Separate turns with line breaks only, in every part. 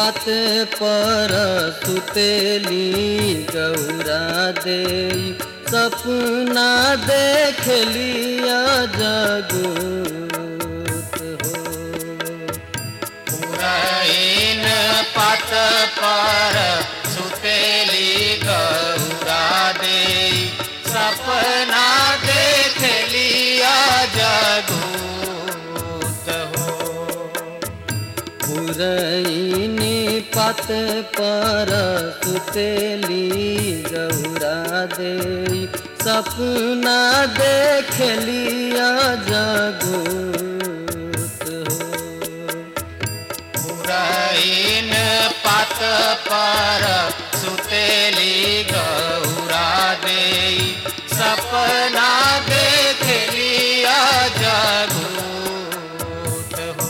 पात पर सुतेली गौरा दे सपना देख लिया जगूत हो
पुरैन पात पर सुतेली गौरा दे सपना देख लिया जगूत हो
पुरैनी पात पर सुतेली गौरा दे सपना देख लिया जगूत हो
पुरैन पात पर सुतेली गौरा दे सपना देख लिया जगूत हो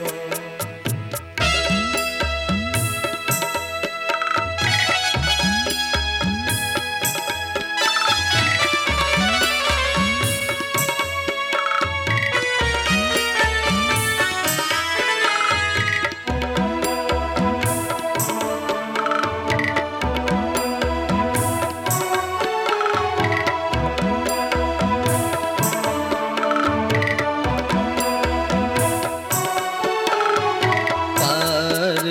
पार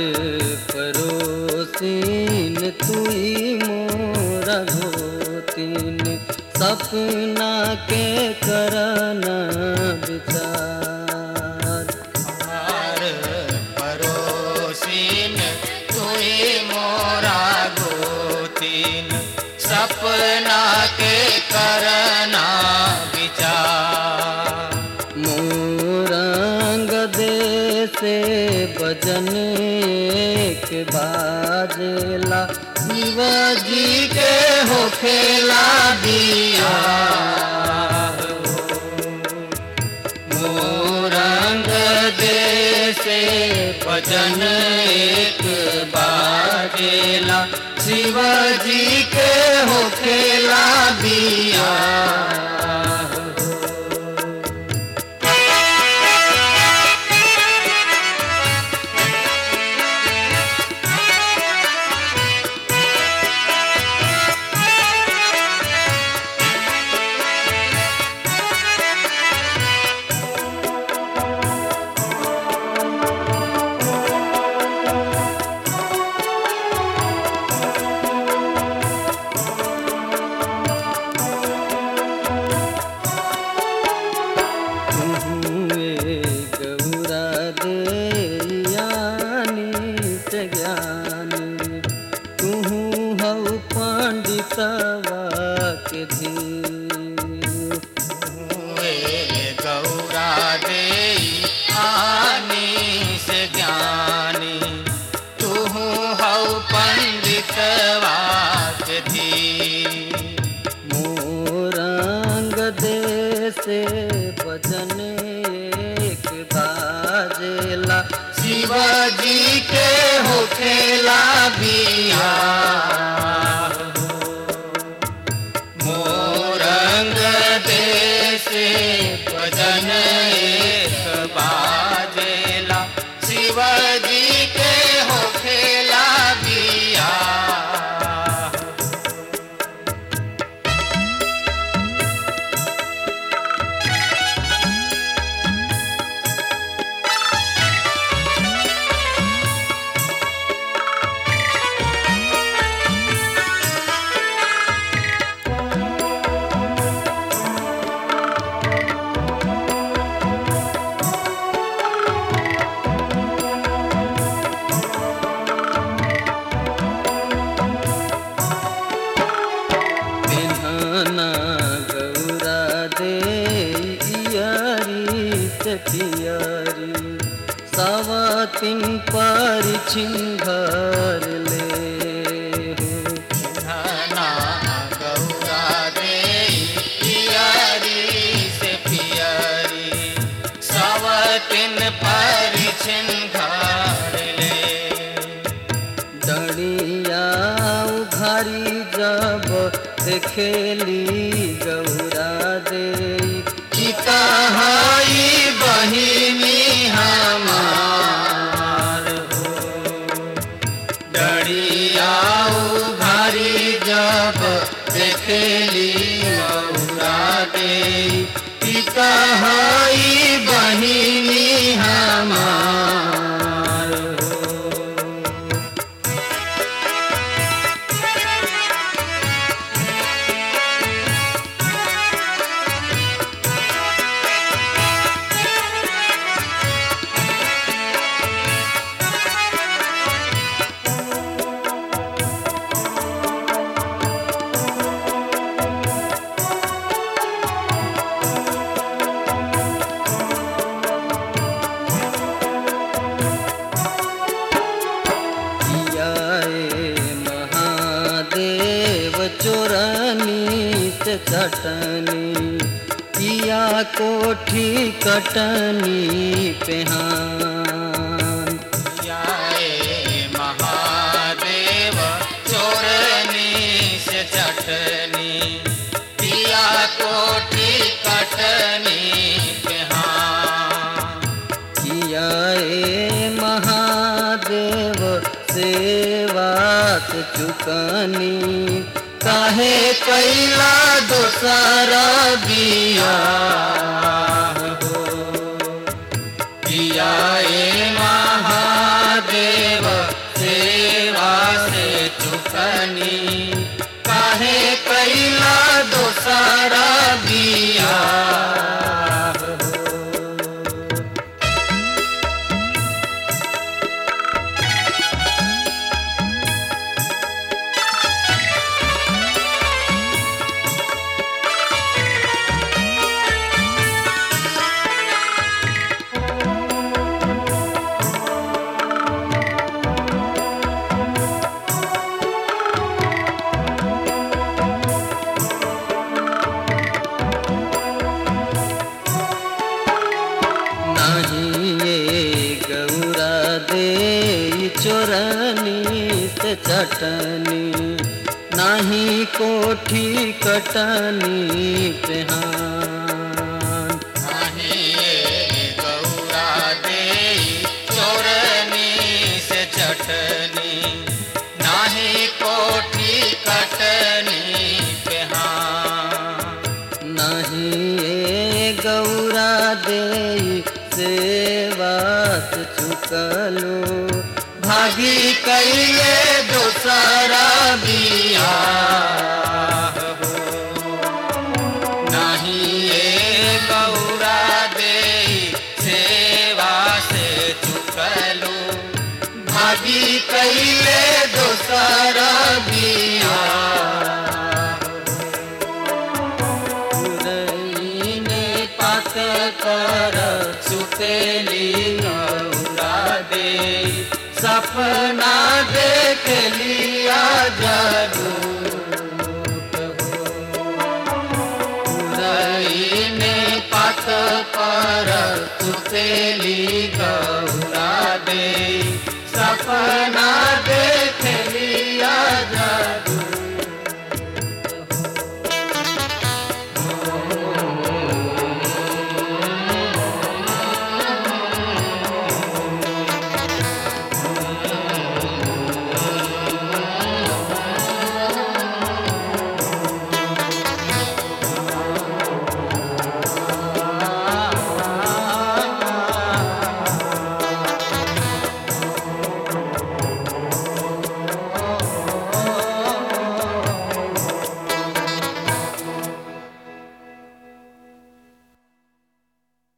परोसीन तुई मोरा धोतीन सपना के करना विचार
हमार परोसीन तुई मोरा गोतीन सपना के करना विचार
मोरंग दे से बजन एक बाजेला शिवाजी के होखेला दिया
मोरंग दे से भजन एक बाजेला शिवजी के होखेला दिया
तुहुए गौरा दे यानी से ज्ञानी तुहू हऊ पंडितवा के धीर
हुए गौरा दे आनी से ज्ञानी तू हऊ पंडित वाक धी
मोरंग दे से भजन एक बाजेला
शिवजी के होखेला बिया मोरंग देश भजन एक बाजेला शिवजी के होखेला बिया
पिन्हना गौरा दे इयारी से पियारी सवातिन पर छिंघर ले हो।
धना गौरा दे पियरी से पियरी सवतिन पर छिंघार ले
डड़िया उघारी जब देखेली गौरा दे
कि कहाई बहिनी हमार हो
से चटनी किया कोठी कटनी पेहान
जाए महादेव चोरनी से चटनी पिया कोठी कटनी पेहाँ
किया ए महादेव सेवा से चुकनी काहे कैला दोसरा बिया हो
पिया ए महादेव सेवा से चुकनी काहे कैला दोसरा बिया
नहीं ये गौरा दे चोरनी से चटनी नहीं कोठी कटनी पेहान
नहीं ये गौरा दे चोरनी से चटनी नाही कोठी कटनी पेहाँ
नहीं ये गौरा दे सेवा से चुकलो भागी कैले दोसरा बिया
नहीं ये गौरा दे सेवा से चुकलो भागी कैले दोसरा बिया
पुरैने पात कर
सुतेली गौरा दे
सपना देख लिया जरूर
रईने पात पर सुतेली गौरा दे सफर